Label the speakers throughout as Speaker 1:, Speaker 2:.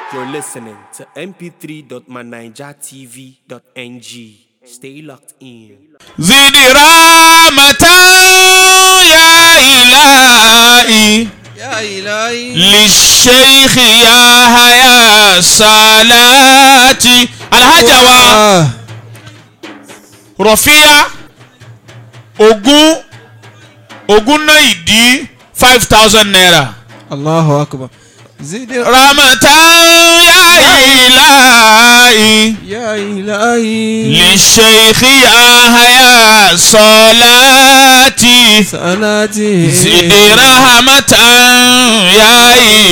Speaker 1: You're listening to mp3.manijatv.ng. Stay locked in.
Speaker 2: زد رحمة يا إلهي
Speaker 3: يا إلهي
Speaker 2: للشيخ يا هيا صلاتي الحاجة wa
Speaker 3: آه.
Speaker 2: rọ̀fíà ogún ogún náà ìdí five thousand naira.
Speaker 3: الله أكبر زد
Speaker 2: rahmatan ya ilahi
Speaker 3: يا إلهي
Speaker 2: للشيخ يا هيا صلاتي
Speaker 3: صلاتي
Speaker 2: زد rahmatan ya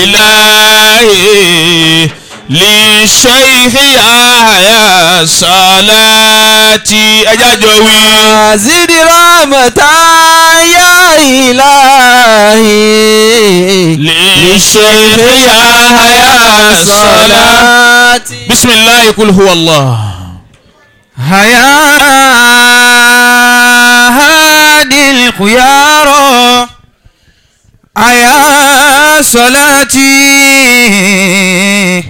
Speaker 2: ilahi للشيخ يا هيا صلاتي ẹjá jọ wí.
Speaker 3: زد رحمة يا إلهي
Speaker 2: للشيخ يا هيا صلاتي بسم الله قل هو الله
Speaker 3: هيا هادي الخيار هيا صلاتي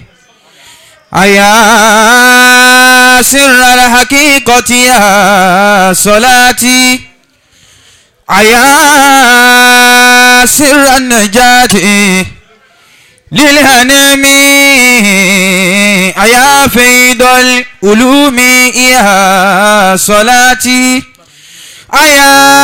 Speaker 3: هيا سر الحقيقة يا صلاتي هيا سر النجاة للهنم يا فيض العلوم يا صلاتي يا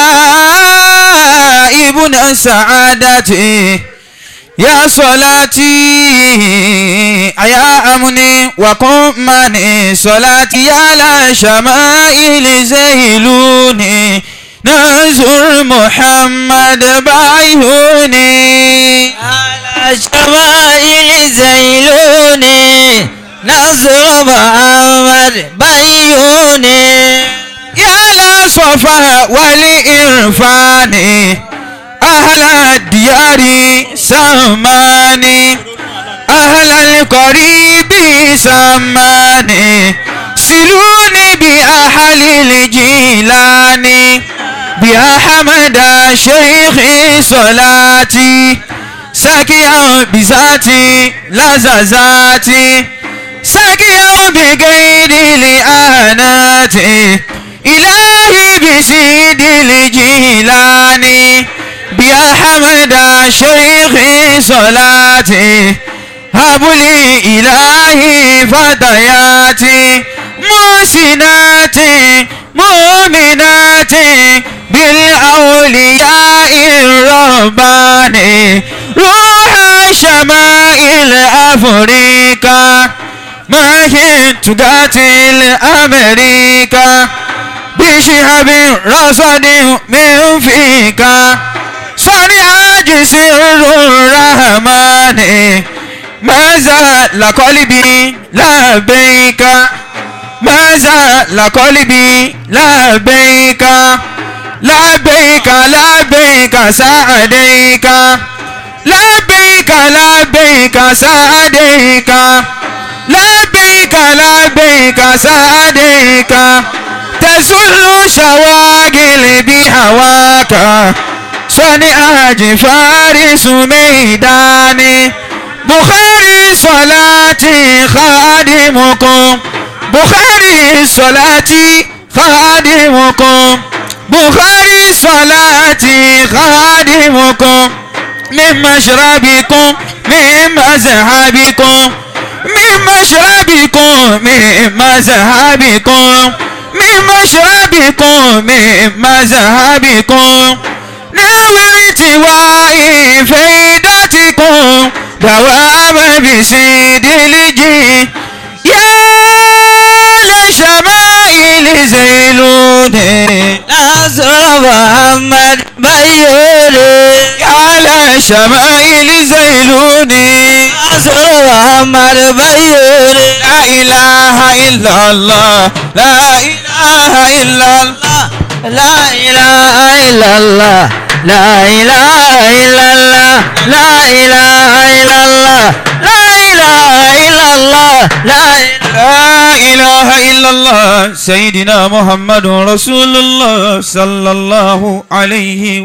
Speaker 3: ابن السعادة يا صلاتي يا أمني وقمني صلاتي على شمائل زيلوني نزر محمد بعيوني على شمائل زيلوني نزر محمد بعيوني يا لصفا والإرفان أهل الديار سماني أهل القريب سماني سلوني بأهل الجيلاني بأحمد شيخ صلاتي ساكيا بذاتي لزازاتي ساكيا بغير الآنات إلهي بسيد الجيلاني بأحمد شيخ صلاتي هب لي إلهي فتياتي محسناتي مؤمناتي بالأولياء الرباني روح شمائل أفريقيا ما كنت قاتل أمريكا بشهب رصد من فيك صنع سر الرحمن ما زال قلبي لبيك ما زال قلبي لبيك لبيك لبيك سعديك لبيك لبيك سعديك لبيك لبيك سعديك تزل شواغل بهواك صنع فارس ميداني بخاري صلاتي خادمكم بخاري صلاتي خادمكم بخاري صلاتي خادمكم من مشربكم من مذهبكم من مشربكم من مذهبكم من مشربكم من مذهبكم نويت وعي فيدتكم دوام بسيد الجي يا لشمائل زيلوني نصر محمد بيوني على شمائل زيلوني نصر محمد بيوني لا إله إلا الله لا إله إلا الله لا إله إلا الله لا إله إلا الله لا إله إلا الله لا إله إلا الله لا لا إله إلا الله سيدنا محمد رسول الله صلى الله عليه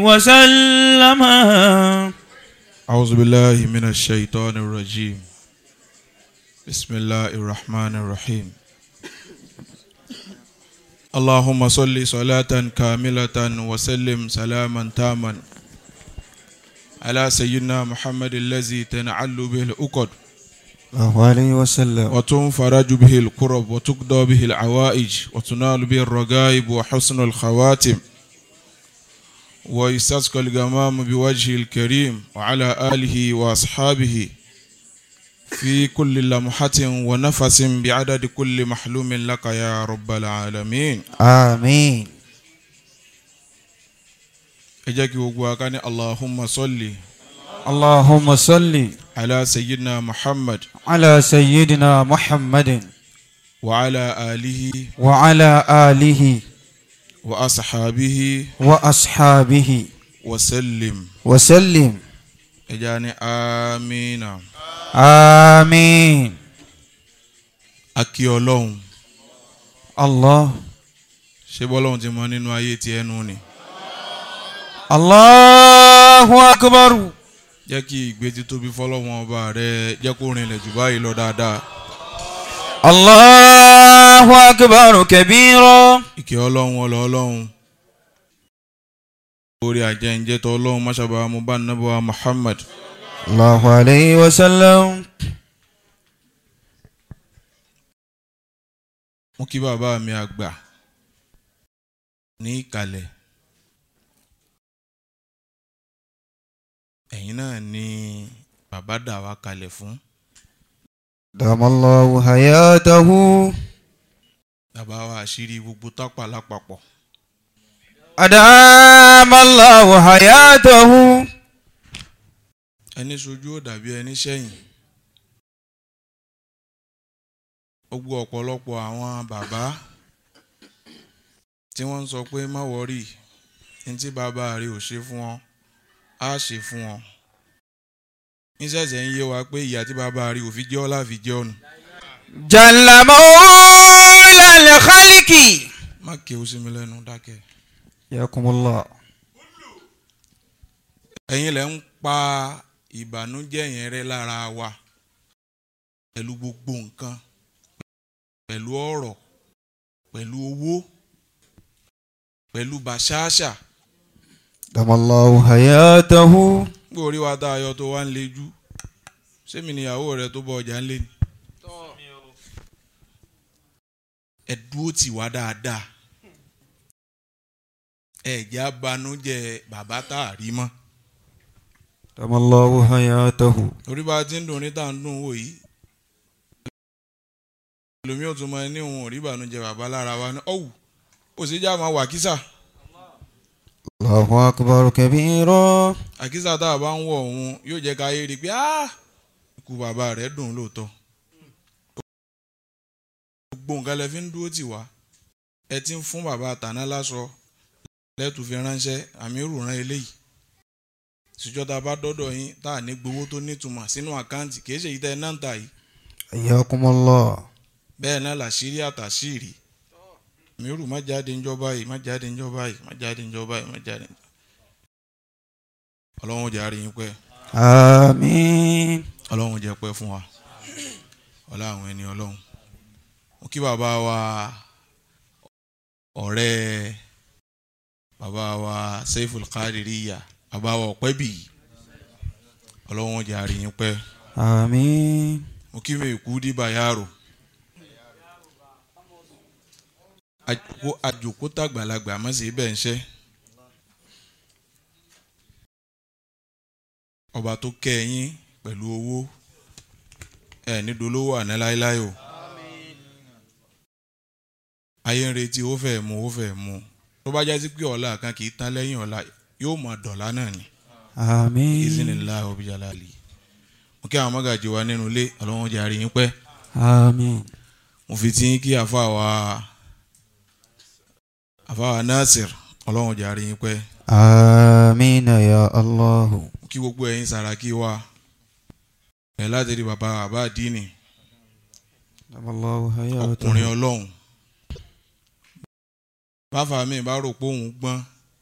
Speaker 3: وسلم
Speaker 4: أعوذ بالله من الشيطان الرجيم
Speaker 2: بسم الله الرحمن الرحيم اللهم صل صلاة كاملة وسلم سلاما تاما على سيدنا محمد الذي تنعل به الأقد
Speaker 3: الله عليه وسلم
Speaker 2: وتنفرج به الكرب وتقضى به العوائج وتنال به الرغائب وحسن الخواتم ويستسقى الغمام بوجهه الكريم وعلى آله وأصحابه في كل لمحة ونفس بعدد كل محلوم لك يا رب العالمين
Speaker 3: آمين
Speaker 2: اجاكي وقواكاني اللهم صل
Speaker 3: اللهم صل
Speaker 2: على سيدنا محمد
Speaker 3: على سيدنا محمد
Speaker 2: وعلى آله
Speaker 3: وعلى آله
Speaker 2: وأصحابه
Speaker 3: وأصحابه
Speaker 2: وسلم
Speaker 3: وسلم
Speaker 2: اجاني آمين
Speaker 3: آمين
Speaker 2: akí ọlọ́run
Speaker 3: الله
Speaker 2: ṣé bọ́lọ́run ti mọ nínú ayé ti ẹnu ni
Speaker 3: الله أكبر
Speaker 2: jẹ́ kí ìgbé títóbi fọlọ́run ọba rẹ jẹ́ kó rinlẹ̀ jù báyìí lọ dáadáa
Speaker 3: الله أكبر كبيرا
Speaker 2: ìkẹ́ ọlọ́run ọlọ́ ọlọ́run orí àjẹǹjẹtọ̀ ọlọ́run máṣàbà mo bá nàbọ̀ Muhammad
Speaker 3: الله عليه وسلم
Speaker 2: mo kí bàbá mi àgbà ní ìkàlẹ̀ ẹ̀yin náà ni bàbá dà wá kalẹ̀ fún
Speaker 3: دام الله حياته
Speaker 2: bàbá wa àṣírí gbogbo tápà lápapọ̀
Speaker 3: أدام الله حياته
Speaker 2: ẹni sojú ò dàbí ẹni sẹ́yìn gbogbo ọ̀pọ̀lọpọ̀ àwọn bàbá tí wọ́n ń sọ pé má wọ́rì ní tí bàbá rẹ̀ ò ṣe fún ọ á ṣe fún ọ níṣẹ̀ṣẹ̀ ń yé wa pé ìyá tí bàbá rẹ̀ ò fi jẹ́ ọ́ láfi jẹ́ ọ̀nù
Speaker 3: جل مولى الخلق
Speaker 2: má kéwú sí mi lẹ́nu dákẹ́
Speaker 3: ياكم الله
Speaker 2: ẹ̀yin lẹ́ ń pa ìbànújẹ́ yẹn rẹ́ lára wa pẹ̀lú gbogbo nǹkan pẹ̀lú ọ̀rọ̀ pẹ̀lú owó pẹ̀lú bàṣáṣà
Speaker 3: دام الله حياته
Speaker 2: gbé orí wa tá a yọ tó wá ń lejú sẹ́mi níyàwó rẹ tó bọ ọjà ń lé ni. ẹ dúró tì wá dáadáa ẹ jẹ́ abanújẹ́ bàbá tá a rí mọ́
Speaker 3: دام الله حياته
Speaker 2: orí bá a ti ń dùn ní tá à ń dùn wò yìí ẹlòmíì ò tún mọ ẹni òun ò rí ìbànújẹ́ bàbá lára wa ní ọ̀wù ó sì já máa wà kísà
Speaker 3: الله أكبر كبيرا
Speaker 2: àkísà tá a bá ń wọ̀ òun yóò jẹ́ ká yé rí i pé "Ah, ikú bàbá rẹ̀ dùn lóòótọ́ gbogbo nǹkan lẹ fi ń dúró tì wá ẹ ti ń fún bàbá àtàná láṣọ lẹ́tù fi ránṣẹ́ àmì rùrán eléyìí ṣùjọ́ tá a bá dọ́dọ̀ yín tá a ní gbowó tó nítumọ̀ sínú àkáǹtì kì í ṣe ìtẹ́ náà ń tà yìí
Speaker 3: حياكم الله
Speaker 2: bẹ́ẹ̀ náà làṣírí àtàṣírí mírù má jáde ńjọba yìí má jáde ńjọba yìí má jáde ńjọba yìí má jáde ńjọba ọlọ́run jẹ́ àárín yín pẹ́
Speaker 3: آمين
Speaker 2: ọlọ́run jẹ́ pẹ́ fún wa ọlá àwọn ẹni ọlọ́run mo kí bàbá wa ọ̀rẹ́ bàbá wa Seiful Qadiriyya bàbá wa ọ̀pẹ́bì ọlọ́run jẹ́ àárín yín pẹ́
Speaker 3: آمين
Speaker 2: mo kí mi kú dìbà yàrá àjòkó àjòkó tàgbàlagbà má sì bẹ́ẹ̀ ń ṣẹ́ ọba tó kẹ́ ẹ yín pẹ̀lú owó ẹ ní dolówó àná láéláé o ayé ń retí ó fẹ́ mu ó fẹ́ mu tó bá jásí pé ọ̀la kan kì í tán lẹ́yìn ọ̀la yóò mọ̀ dọ̀la náà ni
Speaker 3: آمين
Speaker 2: ìzínilá ọbíjàlálì mo kí àwọn mọ́gàjì wa nínú ilé ọlọ́wọ́n jẹ́ àríyìn pẹ́
Speaker 3: آمين
Speaker 2: mo fi tí kí àfàwà àfàwà Nasir ọlọ́wọ́n jẹ́ àríyìn pẹ́
Speaker 3: آمين يا الله
Speaker 2: mo kí gbogbo ẹ̀yin Sàràkí wa ẹ̀ láti rí bàbá bàbá àdínì
Speaker 3: دام الله حياته
Speaker 2: ọkùnrin ọlọ́run báfà mi bá rò pé òun gbọ́n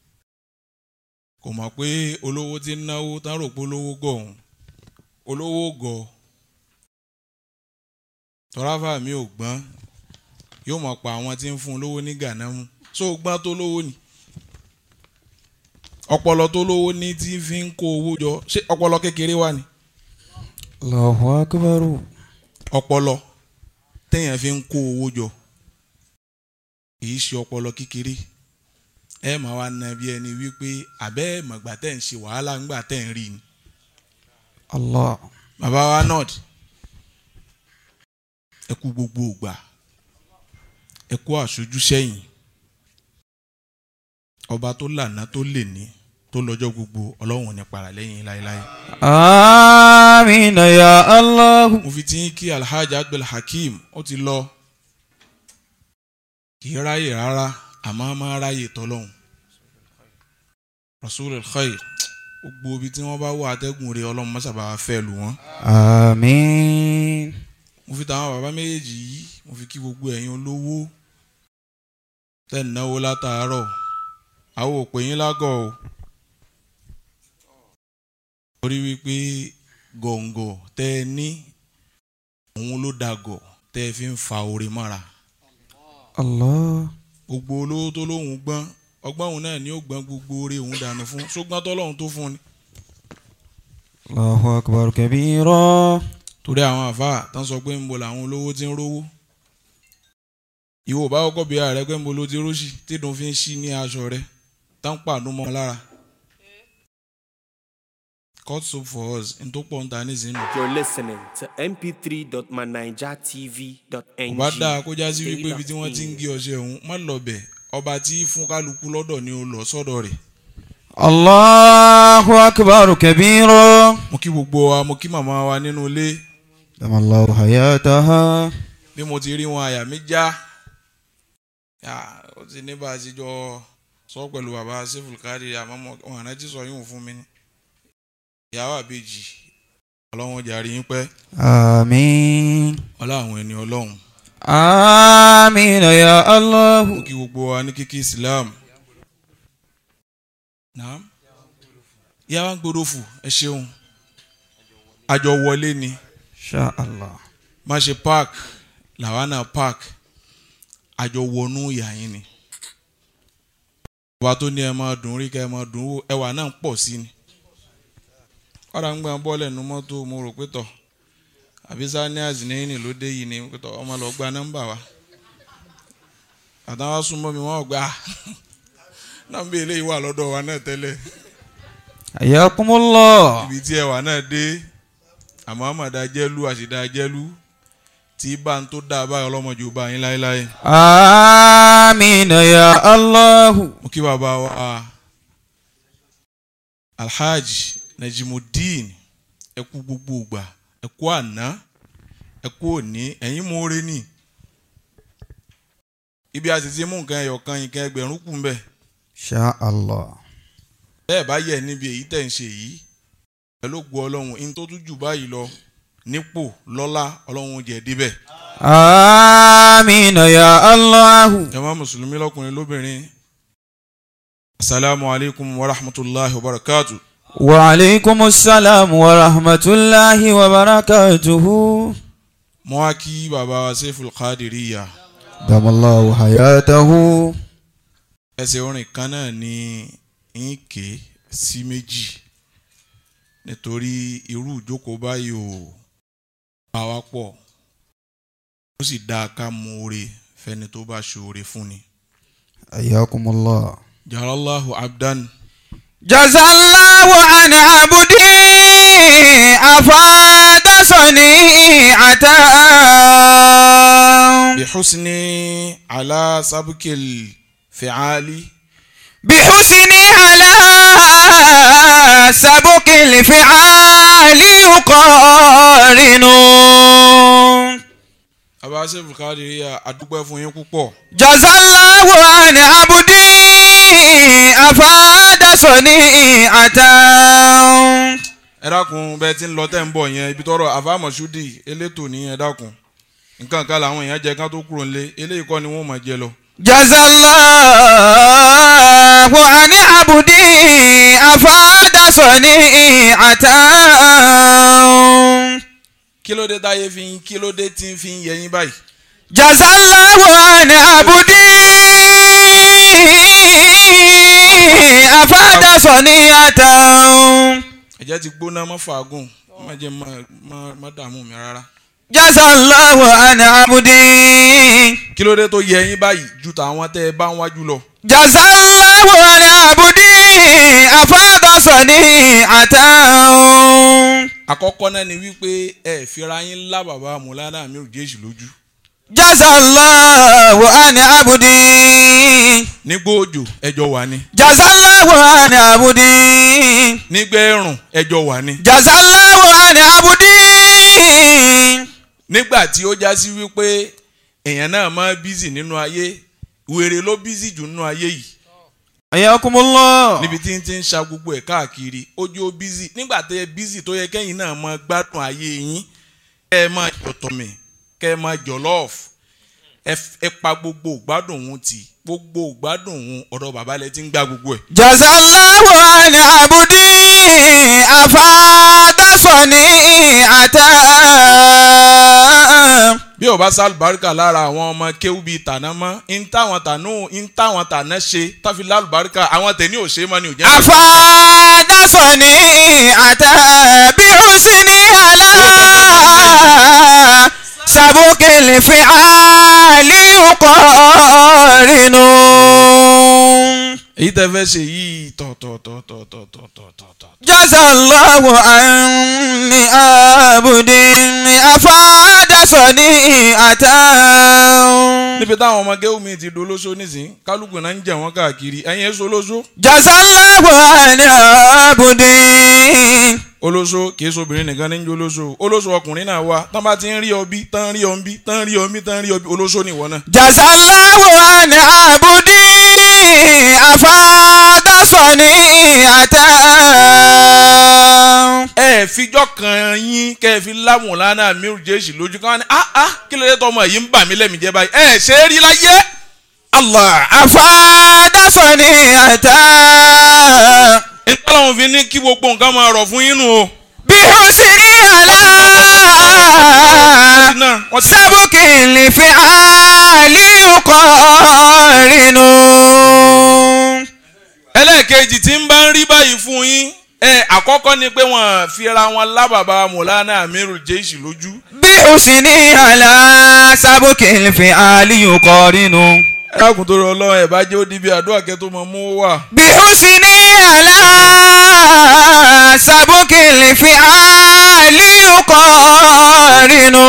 Speaker 2: kò mọ̀ pé olówó ti ń náwó tán rò pé olówó gọ̀ òun olówó gọ̀ tọ́ráfà mi ò gbọ́n yóò mọ̀ pa àwọn tí ń fún un lówó ní gànámù so gbọ́n tó lówó ni ọpọlọ tó lówó ní tí fi ń kó owó jọ ṣé ọpọlọ kékeré wà ní
Speaker 3: Allahu akbar.
Speaker 2: ọpọlọ téèyàn fi ń kó owó jọ kìí ṣe ọpọlọ kékeré ẹ máa wá na bí ẹni wípé àbẹ́ mọ̀gbà tẹ̀ ń ṣe wàhálà ńgbà tẹ̀ ń rí ni
Speaker 3: Allah.
Speaker 2: bàbá wa nord ẹ kú gbogbo ògbà ẹ kú àṣojú sẹ́yìn ọba tó lànà tó lè ní tó lọ́jọ́ gbogbo ọlọ́run ò ní para lẹ́yìn láéláé.
Speaker 3: Amina ya Allah.
Speaker 2: mo fi ti ń kí alhaji abdul hakeem ó ti lọ kì í ráyè rárá àmọ́ a máa ráyè tọ́lọ́hún rasulul khair gbogbo ibi tí wọ́n bá wọ atẹ́gùn rẹ̀ ọlọ́run mọ́sàbá fẹ́ lù wọ́n.
Speaker 3: Amin.
Speaker 2: mo fi tàwọn bàbá méjèèjì yìí mo fi kí gbogbo ẹ̀yin olówó tẹ́ ń náwó látàárọ̀ àwọn òpè yín lágọ̀ o torí wípé gọ̀ǹgọ̀ tẹ́ ẹ ní òun ló dàgọ̀ tẹ́ ẹ fi ń fa oore mọ́ra
Speaker 3: Allah.
Speaker 2: gbogbo olówó tó lóhùn gbọ́n ọgbọ́n òun náà ni ó gbọ́n gbogbo oore òun dànù fún ṣùgbọ́n tọ́lọ́hún tó fún ni
Speaker 3: Allahu akbar kabira.
Speaker 2: torí àwọn àfáà tán sọ pé ń bo làwọn olówó ti ń rówó ìwọ bá kọ́kọ́ bí ààrẹ pé ń bo ló ti róṣì tídùn fi ń ṣí ní aṣọ rẹ tán pàdún mọ́ ọ lára cut soap for us n tó pọ̀ ń ta nísìnyí
Speaker 1: You're listening to
Speaker 2: kò
Speaker 1: mp3.manijatv.ng.
Speaker 2: bá dáa kó já sí wípé ibi tí wọ́n ti ń gé ọṣẹ òun má lọ bẹ̀ ọba tí fún kálukú lọ́dọ̀ ni ó lọ sọ́dọ̀ rẹ̀
Speaker 3: Allahu akbar kabira.
Speaker 2: mo kí gbogbo wa mo kí màmá wa nínú ilé
Speaker 3: Damallahu hayataha.
Speaker 2: bí mo ti rí wọn àyà mi já yà ó ti ní bá a ti jọ sọ pẹ̀lú bàbá seful kárí àmọ́ mo- wọn àná ti sọ yóò fún mi ní ìyàwó àbèjì ọlọ́run jàre yín pẹ́
Speaker 3: Amin.
Speaker 2: ọlá àwọn ẹni ọlọ́run
Speaker 3: Amina ya Allah.
Speaker 2: mo kí gbogbo wa ní kíkí islam naam ìyá wa ń gbọdọ̀ fù ẹ ṣeun àjọ wọlé ni
Speaker 3: Sha Allah.
Speaker 2: má ṣe park làwánà park àjọ wọnú ìyá yín ni ọba tó ní ẹ máa dùn rí ká ẹ máa dùn wò ẹwà náà ń pọ̀ sí ni ọ̀rọ̀ ń gbà bọ́ọ̀lù ẹnu mọ́tò mo rò pé tọ̀ àbí sanias nẹ́yìn ló dé yìí ni pé tọ̀ ọmọ lọ gba nọ́mbà wa àtàwọn súnmọ́ mi wọ́n gbà nọ́mbà eléyìí wà lọ́dọ̀ wa náà tẹ́lẹ̀
Speaker 3: Ayakumullah.
Speaker 2: ibi tí ẹwà náà dé àmọ́ àmàdá jẹ́lú àṣìdá jẹ́lú tí bá ń tó dáa báyọ̀ ọlọ́mọdé ò bá yín láéláé.
Speaker 3: Amina ya Allah.
Speaker 2: mo kí bàbá wa alhaji najimudeen ẹ kú gbogbo ìgbà ẹ kú àná ẹ kú òní ẹ̀yin mọ́ọ́rẹ́ nì ibi a sì ti mú nǹkan ẹyọ kan nǹkan ẹgbẹ̀rún kù ń bẹ̀
Speaker 3: Sha Allah.
Speaker 2: bẹ́ẹ̀ bá yẹ níbi èyí tẹ̀ ń ṣe yìí pẹ̀lú ògbó ọlọ́run in tó tún jù báyìí lọ nípò lọ́lá ọlọ́run jẹ̀ débẹ̀
Speaker 3: Amina ya Allah.
Speaker 2: jama mùsùlùmí lọ́kùnrin lóbìnrin asalaamu alaykum wa rahmatulahi wa barakatu.
Speaker 3: Wa alaikumus salam wa rahmatullahi wa barakatuhu.
Speaker 2: mo wá kí bàbá wa Seiful Qadiriyya
Speaker 3: Damallahu hayatahu.
Speaker 2: ẹsẹ̀ orin kan náà ní ń ké sí méjì nítorí irú ìjókòó báyìí ò bá wa pọ̀ ó sì dáa ká mú oore fẹ́ni tó bá ṣoore fún ni.
Speaker 3: Ayakumullah.
Speaker 2: jalallahu abdan
Speaker 3: Jazallahu an abudi afada sani'atan.
Speaker 2: bihusni ala sabkil fi'ali
Speaker 3: بحسن على سبق الفعال يقارن
Speaker 2: bàbá Seiful Qadiriyya adúpẹ́ fún yín púpọ̀
Speaker 3: جزى الله عن عبدي أفاد صنيعة
Speaker 2: ẹ dákun bẹ́ẹ̀ tí ń lọ tẹ́ ń bọ̀ yẹn ibi tọ́rọ̀ àfàmọ̀ṣúdì elétò ní ẹ dákun nǹkan kan làwọn èèyàn jẹ kán tó kúrò nílé eléyìí kọ́ ni wọ́n máa jẹ lọ.
Speaker 3: جزى الله عن عبدي أفاد صنيعة
Speaker 2: kí ló dé táyé fi ń kí ló dé tí ń fi ń yẹ yín báyìí.
Speaker 3: jazallahu an abudi afada soniyatan
Speaker 2: ẹ̀jẹ̀ ti gbóná mọ́ fàágùn má jẹ́ má má- má dààmú mi rárá.
Speaker 3: jazallahu an abudi
Speaker 2: kí ló dé tó yẹ yín báyìí ju tàwọn tẹ́ ẹ bá ń wájú lọ.
Speaker 3: jazallahu an abudi afada soniyatan
Speaker 2: àkọ́kọ́ náà ni wípé ẹ fira yín lá bàbá mùlánà mi ò jésù lójú.
Speaker 3: jazallahu an abudi
Speaker 2: nígbà òjò ẹjọ́ wà ní.
Speaker 3: jazallahu an abudi
Speaker 2: nígbà ẹ̀rùn ẹjọ́ wà ní.
Speaker 3: jazallahu an abudi
Speaker 2: nígbà tí ó já sí wípé èèyàn náà máa bízì nínú ayé wèrè ló bízì jù nínú ayé yìí
Speaker 3: ayakumullah
Speaker 2: níbi tí ń ti ń ṣa gbogbo ẹ̀ káàkiri ojú ó bízì nígbà tẹ́ ẹ bízì tó yẹ kẹ́yìn náà máa gbádùn ayé yín kẹ́ ẹ máa jọ̀tọ̀mẹ̀ kẹ́ ẹ máa jọ̀lọ́ọ̀f ẹ f- ẹ pa gbogbo ìgbádùn òun tì gbogbo ìgbádùn òun ọ̀dọ̀ bàbá lẹ ti ń gbá gbogbo ẹ̀.
Speaker 3: jazallahu an abudi afadasoni ata
Speaker 2: bí ó bá sálùbáríkà lára àwọn ọmọ kéwú bíi tàná mọ́ ń táwọn tànú ń táwọn tàná ṣe táfi lálùbáríkà àwọn tẹ̀ní ò ṣe é mọ́ ni ò jẹ́
Speaker 3: afadasoni ata bi husni ala sabukil fi ali yuqarinu
Speaker 2: èyí tẹ́ fẹ́ ṣe yìí tọ̀tọ̀tọ̀tọ̀tọ̀tọ̀tọ̀.
Speaker 3: jazallahu anni abudin afadasoni ata
Speaker 2: níbi táwọn ọmọ kéwú mi ti dolóṣó nísìnyí kálukú náà ń jẹ wọn káàkiri ẹ̀yin èso olóṣó
Speaker 3: jazallahu anni abudin
Speaker 2: olóṣó kìí sobìnrin nìkan ní ń jẹ olóṣó olóṣó ọkùnrin náà wà tán bá ti ń rí ọbí tán rí ọbí tán rí ọbí tán rí ọbí olóṣó nìwọ náà.
Speaker 3: jazallahu anni abudin afadasoni ata
Speaker 2: ẹ fijọ́ kan yín kẹ́ ẹ fi láwọn lánàá mírù jésì lójú káwọn ní ah ah kí ló dé tọmọ yìí ń bà mí lẹ́mìí jẹ́ báyìí ẹ ṣe é rí láyé. Allah
Speaker 3: afadasoni ata
Speaker 2: nígbà láwọn fi ní kí gbogbo nǹkan máa rọ̀ fún yín nù o.
Speaker 3: bi husni ala
Speaker 2: náà wọ́n ti
Speaker 3: sábùkì lè fi àlì yuqarinu.
Speaker 2: ẹlẹ́ẹ̀kejì tí ń bá ń rí báyìí fún yín ẹ àkọ́kọ́ ni pé wọ́n fi ra wọn lábàbà mọ̀lánà amiru jésì lójú.
Speaker 3: bí husni ala sábùkì lè fi àlì yuqarinu.
Speaker 2: ẹ dákun tó rọ ọlọ́run ẹ̀ bá jẹ́ ó di bí àdúrà kẹ́ tó mọ mú wà.
Speaker 3: bí husni ala sábùkì lè fi àlì yuqarinu.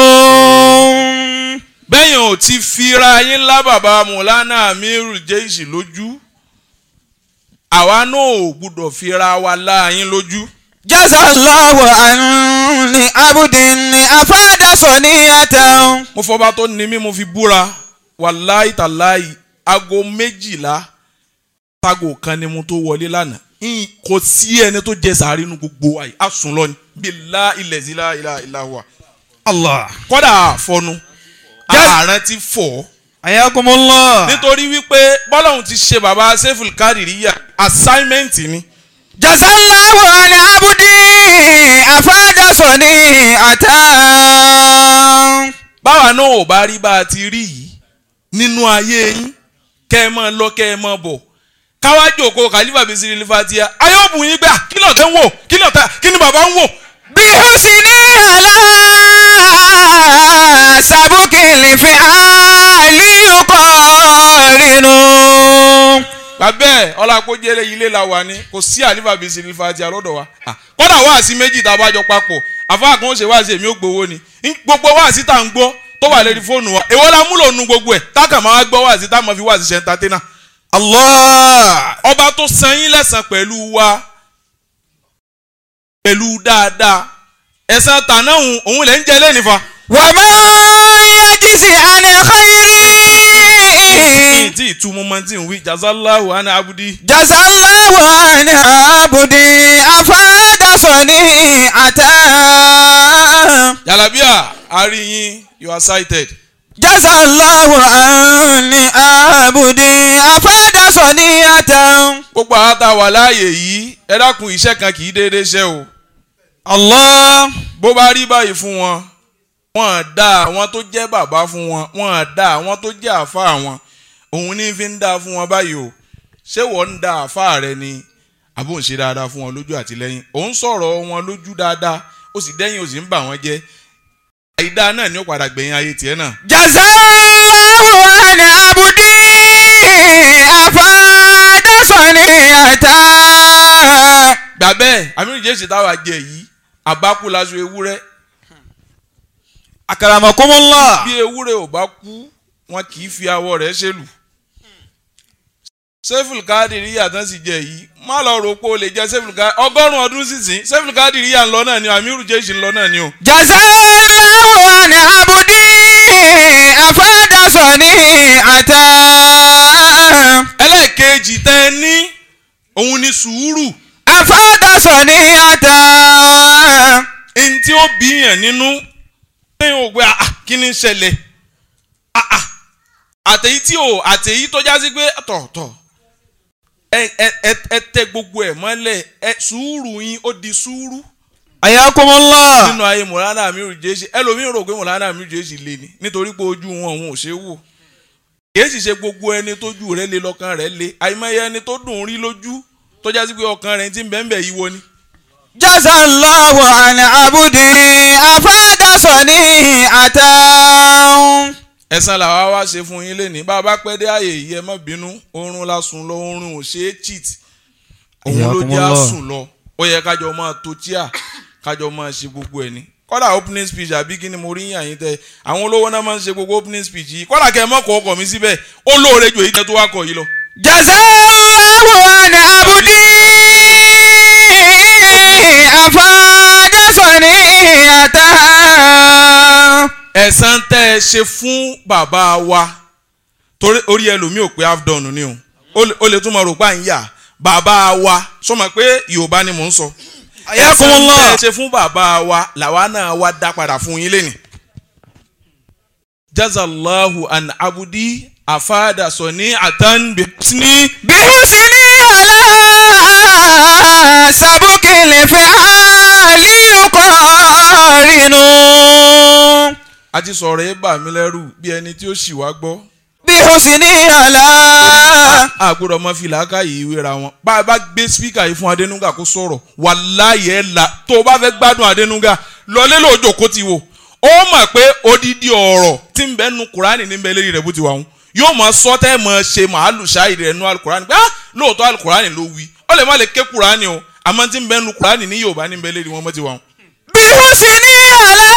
Speaker 2: bẹ́yìn ò ti fi ra yín lábàbà mọ̀lánà amiru jésì lójú àwa náà ò gbúdọ̀ fi ra wa lá yín lójú.
Speaker 3: jazallahu anni abudin afada soniyatan.
Speaker 2: mo fọba tó ní mí mo fi búra wàláì tàláì aago méjìlá tago kan ni mo tó wọlé lánàá Ìn- kò sí ẹni tó jẹ sàárì inú gbogbo àyè á sùn lọ ni bílá ilẹ̀ sí láìlá ìlàwà
Speaker 3: allah.
Speaker 2: kọ́dà àfọnu
Speaker 3: Just-
Speaker 2: ààrẹ ti fọ̀
Speaker 3: ayakumullah.
Speaker 2: nítorí wípé bọ́lọ́hún ti ṣe bàbá seful kárìíríyà assignment ni
Speaker 3: jazallahu an abudi afada soniyatan.
Speaker 2: báwa náà ò bá rí bá a ti rí yìí nínú ayé yín kẹ́ ẹ máa lọ kẹ́ ẹ máa bọ̀ káwájú òkò kàlífà bíi sírí lífàtíà ayọ́bù yín gbà kí lọ́ọ̀tẹ́ ń wò kí lọ́ọ̀tẹ́ kí ni bàbá ń wò.
Speaker 3: bí husni ala sábùkì lè fi àlì yuqarinu.
Speaker 2: bàbẹ́ ọlápọ̀jẹ́lẹ̀ ilé la wà ní kò sí àlífà bíi sírí lífàtíà lọ́dọ̀ wa. Ah, kọ́dà wáàsí méjì tá a bá jọ papọ̀ àfáà kan ó ṣe wáàsí èmi ó gbowó ni Ń- gbogbo wáàsí tá à ń gbọ́ tó wà lórí fóònù wa èwo la múlò nu gbogbo ẹ̀ táàkà máa wá gbọ́ wáàsí tá a máa fi wáàsí ṣe entertainer.
Speaker 3: allah.
Speaker 2: ọba tó san yín lẹ́sàn pẹ̀lú wa pẹ̀lú dáadáa ẹ̀san tàná òun òun lẹ́ ń jẹ lẹ́nìfà.
Speaker 3: ومن يجز عن خير
Speaker 2: tí ìtumọ̀ máa ti ń wí jazalahu ana abudi.
Speaker 3: جزى الله عن عبدي أفاد صنيعة
Speaker 2: jalabiya ariyin you are cited.
Speaker 3: جزى الله عن عبدي أفاد صنيعة
Speaker 2: gbogbo àwọn tá a wà láàyè yìí ẹ dákun iṣẹ́ kan kì í déédéé ṣe o.
Speaker 3: الله
Speaker 2: bó bá rí báyìí fún wọn wọ́n dá àwọn tó jẹ́ bàbá fún wọn wọ́n dá àwọn tó jẹ́ àfa wọn òun ní fi ń dá fún wọn báyìí o ṣé wọ́n ń dá àfa rẹ ni àbò ń ṣe dáadáa fún wọn lójú àti lẹ́yìn òun sọ̀rọ̀ wọn lójú dáadáa ó sì dẹ́yìn ó sì ń bà wọ́n jẹ́ àìdá náà ni ó padà gbẹ̀yìn ayé tiẹ̀ náà.
Speaker 3: jazallahu an abudi afadasani ata.
Speaker 2: gbà bẹ́ẹ̀ àmì jésì táwa jẹ yìí àbákú laṣọ ewúrẹ́
Speaker 3: akaramakumullah.
Speaker 2: bí ewúrẹ́ ò bá kú wọn kì í fi awọ rẹ̀ ṣèlù. sefil kadiri yàtọ̀ sì jẹ yìí má lọ rò pé o lè jẹ sefil kadiri ọgọ́rùn-ún ọdún sísìn sefil kadiri yà ń lọ náà ni o amiru jésì ń lọ náà ni o.
Speaker 3: jazallahu an abudi afadasani ata.
Speaker 2: ẹlẹ́ẹ̀kejì tẹ́ ẹ ní òun ni sùúrù
Speaker 3: afadasani ata.
Speaker 2: ẹni tí ó bíyàn nínú lẹ́yìn ògbé ah kí ni ń ṣẹlẹ̀ ah ah àtẹ̀yí tí ò àtẹ̀yí tó já sí pé tọ̀tọ̀ ẹ ẹ ẹ ẹ tẹ gbogbo ẹ̀ mọ́lẹ̀ ẹ sùúrù yín ó di sùúrù
Speaker 3: ayakumullah.
Speaker 2: nínú ayé mọ̀lánà amiru jésì ẹlòmíín rò pé mọ̀lánà amiru jésì lé ní nítorí pé ojú wọn òun ò ṣe é wò kìí sì ṣe gbogbo ẹni tójú rẹ̀ lé lọ́kàn rẹ̀ lé àìmọye ẹni tó dùn rí lójú tó já sí pé ọkàn rẹ̀ ti ń bẹ́ẹ̀ bẹ́ẹ̀ yíwo ni.
Speaker 3: jazallahu an abudi afadasani ata.
Speaker 2: ẹ̀san làwa wá ṣe fún yín lénìí bá a bá pẹ́ dé àyè yìí ẹ má bínú oorun la sùn lọ oorun ò ṣe é cheat òun ló jẹ́
Speaker 3: Ayakumullah.
Speaker 2: àsùn lọ ó yẹ kájọ máa to tíà kájọ máa ṣe gbogbo ẹ̀ ní kọ́dà opening speech àbí kí ni mo rí yàn yín tẹ àwọn olówó náà máa ń ṣe gbogbo opening speech yìí kọ́dà kẹ́ ẹ mọ́kọ̀ ọkọ̀ mi síbẹ̀ ó lóore jù èyí tẹ́ tó wá kọ̀ yìí lọ.
Speaker 3: jazallahu an abudi afadasani ata.
Speaker 2: ẹ̀san tẹ́ ẹ ṣe fún bàbá wa torí orí ẹlòmíì ò pé half done ni o ó lè- ó lè tún máa rò pa ń yà bàbá wa sọmọ pé yorùbá ni mò ń sọ ẹ̀san tẹ́ ẹ ṣe fún bàbá wa làwa náà wá dá padà fún yín lẹ́nìí. jazallahu an abudi afada sọni atan bisini
Speaker 3: bihusini ala sabukil fi'ali yuqarinu.
Speaker 2: a ti sọ̀rọ̀ ẹ bà mí lẹ́rù bí ẹni tí ó sì wá gbọ́.
Speaker 3: bihusini ala.
Speaker 2: a gbọ́dọ̀ mọ fìlà ká yìí wéra wọn bá a bá gbé spíkà yìí fún Adénúgà kó sọ̀rọ̀ wàláyé ẹ̀ la tó o bá fẹ́ gbádùn Adénúgà lọlé lóòjò kó ti wò ó mọ̀ pé odidi ọ̀rọ̀ tí ń bẹ nu Kùránì ní bẹ lérí rẹ̀ bó ti wà wọn yóò mọ sọtẹ́ mọ ṣe màálù ṣáì rẹ̀ nu alukùránì pé ah lóòótọ́ alukùránì ló wí ó lè má lè ké Kùránì o àmọ́ tí ń bẹ nu Kùránì ní Yorùbá ní bẹ lérí wọn bó ti wà wọn.
Speaker 3: bihusini ala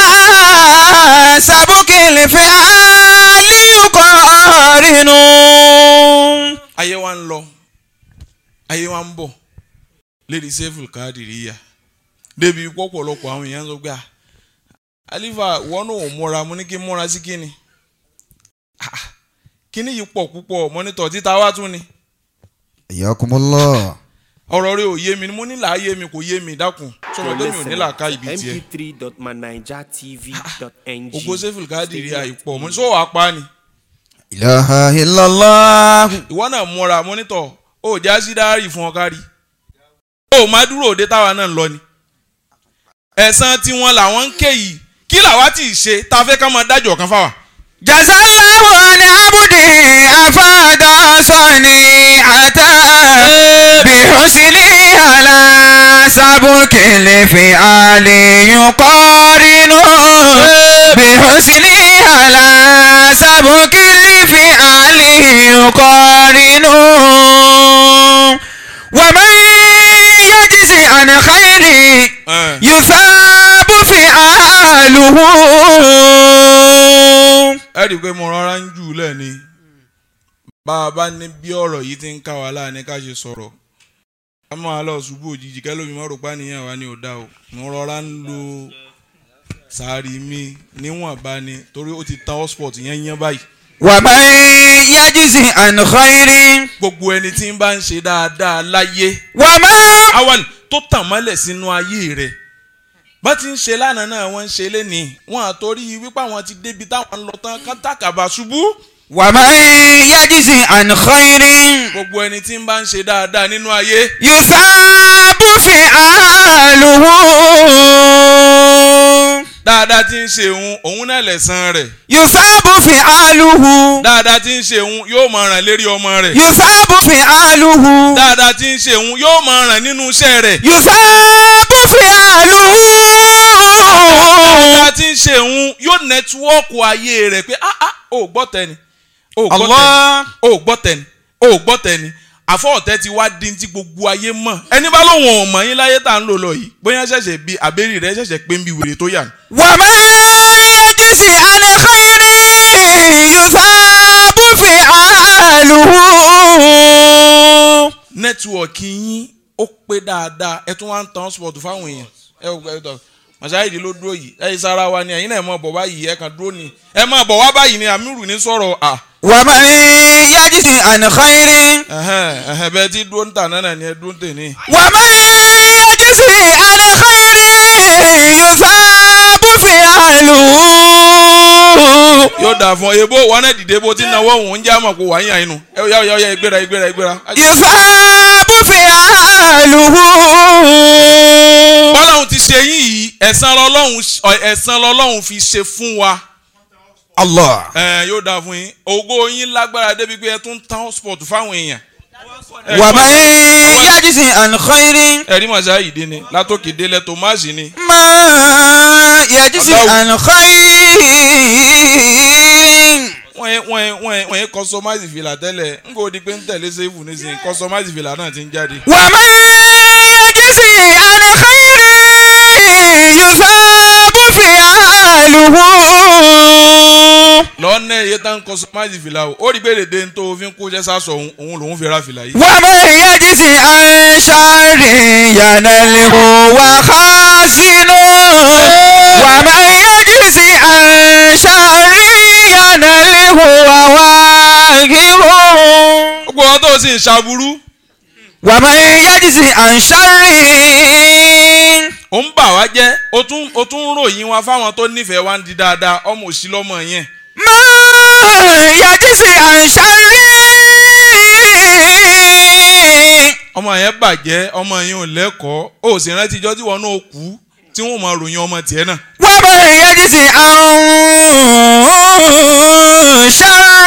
Speaker 3: sabukil fi'ali yuqarinu.
Speaker 2: ayé wa ń lọ ayé wa ń bọ̀ lédi seful káàdìrí yá débi pọ̀pọ̀lọpọ̀ àwọn èèyàn sọ pé à alifa wọn náà ò múra mo ní kí n múra sí kíni Ah, kíní yìí pọ̀ púpọ̀ mọ́nítọ̀ títa wá tún ni
Speaker 3: ayakumullah.
Speaker 2: ọ̀rọ̀ rẹ ò yé mi ni mo ní là á yé mi kò yé mi dákun sọ̀rọ̀ pé mi ò ní là ká ibi tiẹ̀
Speaker 1: mp3.manijatv.ng
Speaker 2: ògo seful káàdìrí yá yìí pọ̀ mo ní sọ wàá pa ni
Speaker 3: ilaha illallah.
Speaker 2: ìwọ náà múra mọ́nítọ̀ ó já sí dáárì fún ọ kárí ó má dúró òde táwa náà ń lọ ni ẹ̀san tiwọn làwọn ń ké yìí kí làwa tí ì ṣe tá a fẹ́ ká máa dájọ́ kan fáwa.
Speaker 3: jazallahu an abudi afada sani ata bihusni ala sabukil fi'ali yuqarinu bihusni ala sabukil fi'ali yuqarinu wa man yajzi an khayri
Speaker 2: Eh,
Speaker 3: yusabu fi'aluhu.
Speaker 2: ẹ rí i pé mo rọra ń jù ú lẹ̀ ni bá a bá ní bí ọ̀rọ̀ yìí ti ń ká wa láàánú ká ṣe sọ̀rọ̀ ká máa lọ ṣubú òjijì kẹ́lómi má rò pa nìyẹn wa ni ò dá o mo rọra ń lo sàárì mi níwọ̀nba ni torí ó ti tan hotspot yẹn yẹn báyìí
Speaker 3: wa man yajzi an khairin
Speaker 2: gbogbo ẹni tí ń bá ń ṣe dáadáa láyé
Speaker 3: wa man
Speaker 2: awal tó tàn mọ́lẹ̀ sínú ayé rẹ̀ bá ti ń ṣe lánàá náà wọ́n ń ṣe lénìí wọ́n àtòrí wípé àwọn ti débi táwọn ń lọ tán kátàkàbà ṣubú
Speaker 3: wa man yajzi an khairin
Speaker 2: gbogbo ẹni tí ń bá ń ṣe dáadáa nínú ayé
Speaker 3: yusabu fi'aluhu
Speaker 2: dáadáa tí ń ṣe òun òun náà lẹ̀san rẹ̀
Speaker 3: yusabu fi'aluhu
Speaker 2: dáadáa tí ń ṣe òun yóò máa ràn lérí ọmọ rẹ̀
Speaker 3: yusabu fi'aluhu
Speaker 2: dáadáa tí ń ṣe òun yóò máa ràn nínú iṣẹ́ rẹ̀
Speaker 3: yusabu fi'aluhu.
Speaker 2: dáadáa tí ń ṣe òun yóò nẹ́tíwọ́ọ̀kù ayé rẹ̀ pé ah ah ò gbọ́ tẹni ò gbọ́ tẹni
Speaker 3: Allah.
Speaker 2: ò gbọ́ tẹni ò gbọ́ tẹni àfọ̀ọ̀tẹ́ ti wá di ti gbogbo ayé mọ̀ ẹni bá lóun ò mọ̀ yín láyé tá à ń lò lọ yìí bóyá ṣẹ̀ṣẹ̀ bí àbẹ́rì rẹ̀ ṣẹ̀ṣẹ̀ pé ń bi wèrè tó yà ní.
Speaker 3: ومن يجز عن خير يثاب فعاله
Speaker 2: nẹ́tíwọ̀kì yín ó pé dáadáa ẹ tún wá ń tan sport fáwọn èèyàn ẹ ò gbẹ tọ màsáyìdì ló dúró yìí ẹ sára wa ni ẹ̀yin náà ẹ máa bọ̀ báyìí ẹ kàn dúró ni ẹ máa bọ̀ wá báyìí ni àmírù ní sọ̀rọ̀ à
Speaker 3: ومن يجز عن خير
Speaker 2: ẹ̀hẹ́n ẹ̀hẹ́n bẹ́ẹ̀ tí dúró ń tà náà ni ẹ dúró ń tè ní.
Speaker 3: ومن يجز عن خير يثاب فعاله
Speaker 2: yóò dà fún ọ ebo wọn náà dìde bó ti náwó òun ń jẹ́ àmọ̀ kó wà ń yàn inú ẹ yá yá yá ìgbéra ìgbéra ìgbéra.
Speaker 3: يثاب فعاله
Speaker 2: bọ́láhùn ti ṣe yín yìí ẹ̀san lọ́lọ́hùn ẹ̀san lọ́lọ́hùn fi ṣe fún wa
Speaker 3: الله
Speaker 2: ẹ yóò dà fún yín ògo yín lágbára débi pé ẹ tún tán sport fáwọn èèyàn. Ẹ,
Speaker 3: ومن يجز عن خير
Speaker 2: ẹ̀rí màsá yìí dé ni látòkè délẹ̀ tòmásì ni.
Speaker 3: ما يجزي عن خير
Speaker 2: wọ́n yẹ wọ́n yẹ wọ́n yẹ wọ́n yẹ kọ́sọ́máìsì fìlà tẹ́lẹ̀ n kò di pé ń tẹ̀lé sẹ́fù nísìnyí kọ́sọ́máìsì fìlà náà ti ń jáde.
Speaker 3: ومن يجزي عن خير يثاب فعاله
Speaker 2: lọ́nà iye tá ń kọ́sọ́máìsì fìlà o ó rí bèrè dé tó o fi ń kó iṣẹ́ sásọ òun òun lòún fi ra fìlà yìí.
Speaker 3: ومن يجزي عن شر ينله وخاسن ومن يجزي عن شر ينله وواهر
Speaker 2: gbogbo wọn tó o sì ń ṣàbúrú
Speaker 3: ومن يجزي عن شر
Speaker 2: ó ń bà wá jẹ́ ó tún ó tún ń ròyìn wa fáwọn tó nífẹ̀ẹ́ wa ń di dáadáa ọmọ òsì lọ́mọ yẹn.
Speaker 3: ما يجزي عن شر
Speaker 2: ọmọ yẹn bàjẹ́ ọmọ yẹn ò lẹ́kọ̀ọ́ ó sì rántí ijọ́ tí wọn náà kú tí wọn máa ròyìn ọmọ tiẹ̀ náà.
Speaker 3: ومن يجزي عن شر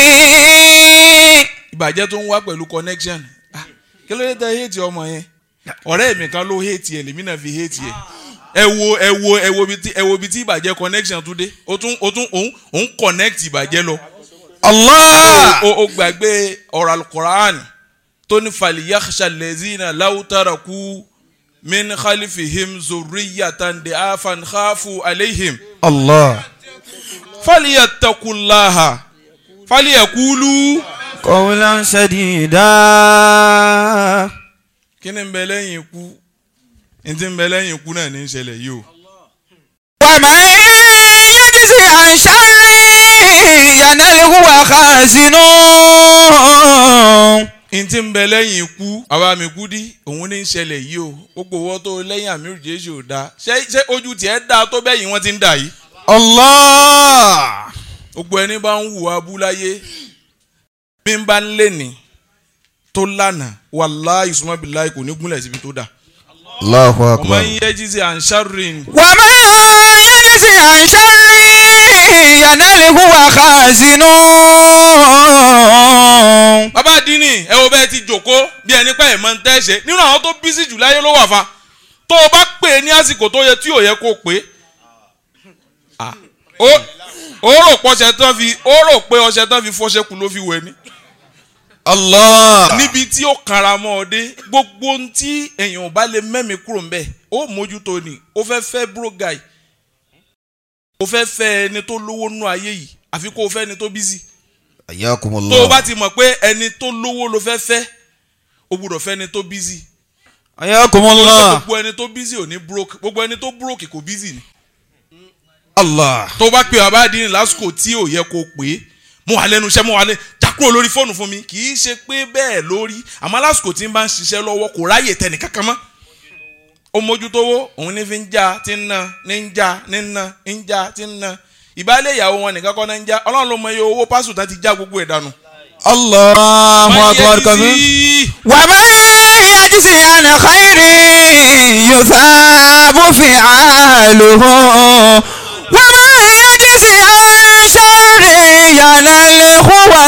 Speaker 2: ìbàjẹ́ tó ń wá pẹ̀lú connection Ah, kí ló dé tẹ hate ọmọ yẹn ọ̀rẹ́ mi kan ló hate ẹ̀ lèmi náà fi hate ẹ̀ ẹ wo ẹ wo ẹ wo bi tí ẹ wo bi tí ìbàjẹ́ connection tún dé o tún o tún òun òun connect ìbàjẹ́ lọ
Speaker 3: الله
Speaker 2: o o gbàgbé ọ̀rọ̀ alukoran tó ní faliyaksha lezina lautaraku min khalifihim zurriyatan de afan khafu aleihim
Speaker 3: الله
Speaker 2: faliyatakullaha faliyakulu.
Speaker 3: قولا سديدا
Speaker 2: kí ni ń bẹ lẹ́yìn ikú n ti ń bẹ lẹ́yìn ikú náà ní í ṣẹlẹ̀ yìí o.
Speaker 3: ومن يجزي عن شر ينله وخازن
Speaker 2: n ti ń bẹ lẹ́yìn ikú àwa mi kú dí òun ní í ṣẹlẹ̀ yìí o gbogbo owó tó lẹ́yìn àmì jésù ò dáa ṣé ṣé ojú tiẹ̀ dáa tó bẹ́yìn wọ́n ti ń dà yìí.
Speaker 3: الله
Speaker 2: gbogbo ẹni bá ń hùwà abúláyé bí n bá ń lé ní tó lánàá wàláhì sùmọ́bìláì kò ní gúnlẹ̀ síbi tó dà.
Speaker 3: الله
Speaker 2: ọmọ yín yẹ jíjí à ń ṣàrìn
Speaker 3: ومن يجزي عن شر ينله وخازن
Speaker 2: bàbá àdínì ẹ wo bẹ́ẹ̀ ti jòkó bí ẹni pẹ́ ẹ̀ máa ń tẹ́ṣẹ̀ nínú àwọn tó bísí jù láyé ló wà fa tó o bá pè é ní àsìkò tó yẹ tí ò yẹ kó o pè é Ah, ó ó rò pé ọṣẹ tán fi ó rò pé ọṣẹ tán fi fọṣẹ kù ló fi wẹ̀ ni
Speaker 3: الله
Speaker 2: níbi tí ó kanra mọ́ ọ dé gbogbo ohun tí èèyàn ò bá lè mẹ́mi kúrò ńbẹ̀ ó mójútó ni ó fẹ́ fẹ́ bro guy ó fẹ́ fẹ́ ẹni tó lówó nú ayé yìí àfi kó o fẹ́ ẹni tó bísí
Speaker 3: حياكم
Speaker 2: tó o
Speaker 3: الله
Speaker 2: bá ti mọ̀ pé ẹni tó lówó ló fẹ́ fẹ́ o gbúdọ̀ fẹ́ ẹni tó bísí
Speaker 3: حياكم الله
Speaker 2: gbogbo ẹni tó bísí ò ní broke gbogbo ẹni tó broke kò bísí ni
Speaker 3: الله
Speaker 2: tó o bá pe bàbá àdínì lásìkò tí ò yẹ kó o pè é mo wà lẹ́nu iṣẹ́ mo wà lẹ́ jákúrò lórí fóònù fún mi kì í ṣe pé bẹ́ẹ̀ lórí àmọ́ lásìkò tí n bá ń ṣiṣẹ́ lọ́wọ́ kò ráyè tẹnì kankan mọ́ ó mójútówó òun ní fi ń já tí ń ná ní ń já ní ń ná ń já tí ń ná ìbálẹ̀ ìyàwó wọn nìkan kọ́ náà ń já ọlọ́run ló mọ iye owó pásù tán ti já gbogbo ẹ̀ dànù.
Speaker 3: الله
Speaker 2: Máa
Speaker 3: أكبر
Speaker 2: yẹ
Speaker 3: كبير
Speaker 2: sí-
Speaker 3: ومن يجزي عن خير يثاب فعاله ومن يجزي عن شر يناله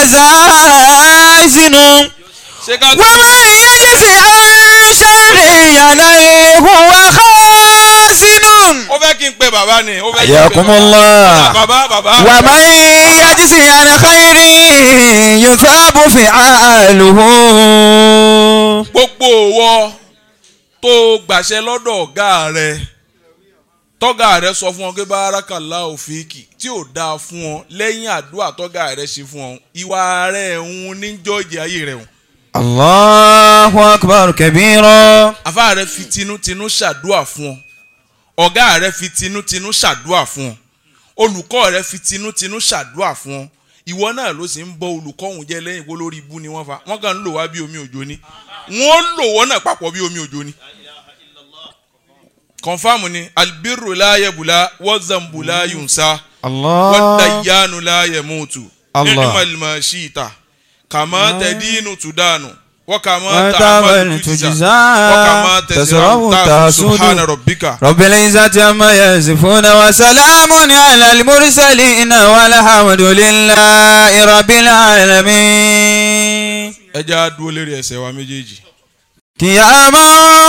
Speaker 3: وزازن
Speaker 2: ṣé ká tó
Speaker 3: ومن يجزي عن شر يناله وخازن
Speaker 2: ó fẹ́ kí n pe bàbá ni ó fẹ́ kí n pe
Speaker 3: حياكم
Speaker 2: bàbá.
Speaker 3: الله
Speaker 2: bàbá bàbá.
Speaker 3: ومن يجزي عن خير يثاب فعاله
Speaker 2: gbogbo òwò tó gbàṣẹ lọ́dọ̀ ọ̀gá rẹ tọ́gà rẹ sọ fún ọ pé bárakàlá òfìkì tí ò dáa fún ọ lẹ́yìn àdúrà tọ́gà rẹ ṣe fún ọ ìwà rẹ ń ní jọ́ọ̀jì ayé rẹ hùn.
Speaker 3: الله أكبر كبيرا
Speaker 2: àfa rẹ fi tinútinú ṣàdúà fún ọ ọ̀gá rẹ fi tinútinú ṣàdúà fún ọ olùkọ́ rẹ fi tinútinú ṣàdúà fún ọ ìwọ náà ló sì ń bọ olùkọ́ òun jẹ́ lẹ́yìn kó lórí ibú ni wọ́n fa wọ́n kàn ń lò wá bí omi òjò ni wọ́n lò wọ́n náà papọ̀ bí omi òjò ni. kọ̀nfàmù ni albiru láyẹ̀bùlá wọ́zàmbùlá yunsa
Speaker 3: الله
Speaker 2: wọ́dàyánu láyẹ̀mùtù
Speaker 3: Allah.
Speaker 2: nígbàlùmọ̀ ṣìta kàmá tẹ̀dínú tùdánù wọ́kàmá
Speaker 3: وتعمل
Speaker 2: tààmàlù tùjìzá
Speaker 3: تجزى
Speaker 2: وكما
Speaker 3: تسرع
Speaker 2: تزرع سبحان
Speaker 3: تسود
Speaker 2: ربك
Speaker 3: رب العزة عما يصفون وسلام على المرسلين والحمد لله رب العالمين
Speaker 2: ẹ jẹ́ á dúró lérí ẹsẹ̀ wa méjèèjì.
Speaker 3: قياما